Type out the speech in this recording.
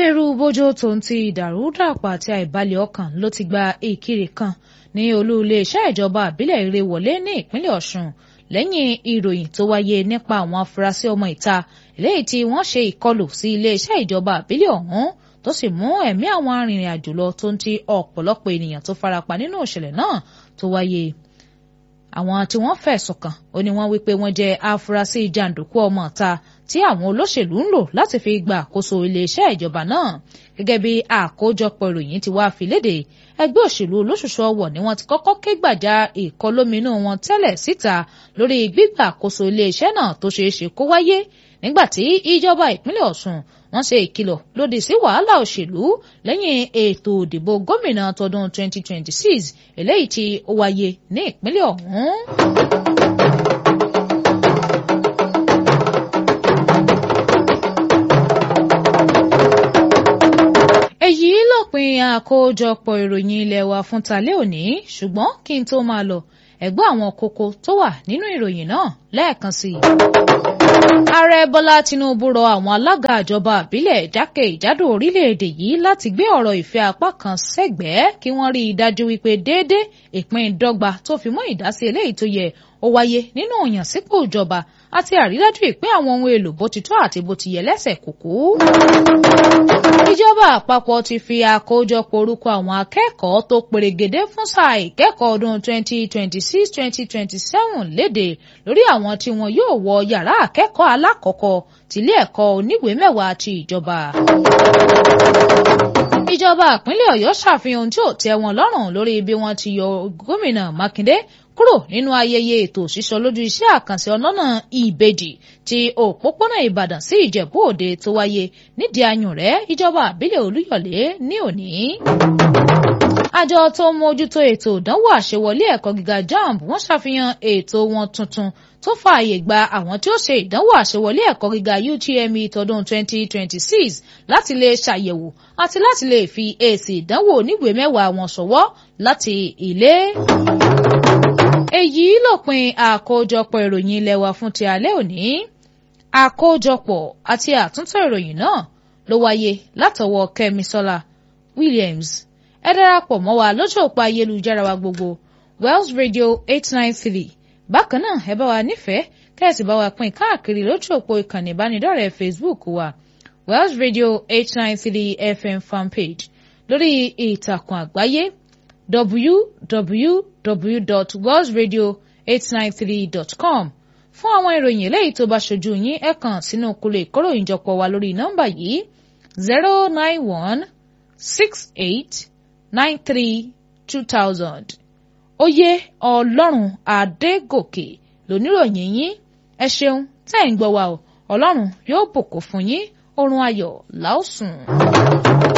ìbẹ̀rù-bojo tòun ti ìdàrúdàpọ̀ àti àìbalẹ̀ ọkàn ló ti gba ìkiri kan ní olú iléeṣẹ́ ìjọba àbílẹ̀ Ìrèwọlé ní ìpínlẹ̀ Ọ̀ṣun lẹ́yìn ìròyìn tó wáyé nípa àwọn afurasí ọmọ ìta eléyìí tí wọ́n ṣe ìkọlù sí iléeṣẹ́ ìjọba àbílẹ̀ ọ̀hún tó sì mú ẹ̀mí àwọn arìnrìn-àjò lọ tó ń ti ọ̀pọ̀lọpọ̀ ènìyàn tó farapa nínú ìṣẹ̀lẹ̀ náà tó wáyé àwọn tí wọ́n fẹ̀sùn kàn ó ní wọ́n wípé wọ́n jẹ́ afurasí jàǹdùkú ọmọ ìta tí àwọn olóṣèlú ń lò láti fi gba àkóso iléeṣẹ́ ìjọba náà gẹ́gẹ́ bí àkójọpọ̀ ìròyìn ti wá fi léde ẹgbẹ́ òṣèlú olóṣùṣù ọwọ̀ ni wọ́n ti kọ́kọ́ ké gbàjà ìkọlóminú wọn tẹ́lẹ̀ síta lórí gbígbà àkóso iléeṣẹ́ náà tó ṣeé ṣe kó wáyé nígbà tí ìjọba ìpínlẹ̀ Ọ̀ṣun wọ́n ṣe ìkìlọ̀ lòdì sí wàhálà òṣèlú lẹ́yìn ètò òdìbò gómìnà tọdún 2026 eléyìí tí ó wáyé ní ìpínlẹ̀ ọ̀hún. èyí lópin àkójọpọ̀ ìròyìn ilé wa fún talẹ́ òní ṣùgbọ́n kí n tó máa lọ ẹ̀gbọ́n àwọn kókó tó wà nínú ìròyìn náà lẹ́ẹ̀kan sí i. ààrẹ bọ́lá tinubu rọ àwọn alága àjọba àbílẹ̀ jákèjádò orílẹ̀-èdè yìí láti gbé ọ̀rọ̀ ìfẹ́ apá kan sẹ́gbẹ̀ẹ́ kí wọ́n rí i dájú wípé déédé ìpín dọ́gba tó fi mọ́ ìdásí eléyìí tó yẹ ó wáyé nínú òyànsípò ìjọba àti àrídájú ìpín àwọn ohun èlò bó ti tọ́ àti bó ti yẹ lẹ́sẹ̀ kúkú. ìjọba àpapọ̀ ti fi àkójọpọ̀ orúkọ àwọn akẹ́kọ̀ọ́ tó perégedé fún sáà ìkẹ́kọ̀ọ́ ọdún 2026-2027 léde lórí àwọn tí wọn yóò wọ yàrá akẹ́kọ̀ọ́ alákọ̀ọ́kọ́ tìlé ẹ̀kọ́ oníwèé mẹ́wàá ti ìjọba ìjọba ìpínlẹ̀ ọ̀yọ́ ṣàfihàn tí ò tẹ́ wọn lọ́rùn lórí bí wọ́n ti yọ gómìnà mákindé kúrò nínú ayẹyẹ ètò sísọ lójú iṣẹ́ àkànṣe ọlọ́nà ìbejì ti òpópónà ìbàdàn sí ìjẹ̀bú òde tó wáyé nídìí ayùnrẹ́ ìjọba àbílẹ̀ olúyọ̀lé ní òní. àjọ tó ń mójútó ètò ìdánwò àṣewọlé ẹ̀kọ́ gíga jamb wọ́n ṣàfihàn ètò wọn tuntun tó fààyè gba àwọn tí ó ṣe ìdánwò àṣewọlé ẹ̀kọ́ gíga UTME tọdún 2026 láti lè ṣàyẹ̀wò àti láti lè fi èsì ìdánwò oníwèé mẹ́wàá wọn ṣọwọ́ láti ilé. èyí lópin àkójọpọ̀ ìròyìn ilé wa fún ti alẹ́ òní àkójọpọ̀ àti àtúntò ìròyìn náà ló wáyé látọwọ́ Kẹ́misọ́lá Williams ẹ darapọ̀ mọ́ wa lójú òpó ayélujára wa gbogbo Wells Radio 893 bákan náà ẹ bá wa nífẹ̀ẹ́ kẹ́ẹ̀sì bá wa pín káàkiri lójú òpó ìkànnì ìbánidọ́rẹ̀ẹ́ Facebook wa Wells Radio 893 FM fanpage lórí ìtàkùn àgbáyé www.wellsradio893.com fún àwọn ìròyìn eléyìí tó bá ṣojú yín ẹ kàn sínú kúlò ìkóròyìnjọpọ̀ wa lórí nọ́mbà yìí zero nine one six eight nine three two thousand oyè ọlọ́run adégòkè lóníròyìn yín ẹ ṣeun tẹ́ ẹ̀ ń gbọ́ wa o ọlọ́run yóò bùkún fún yín oorun ayọ̀ láòsùn.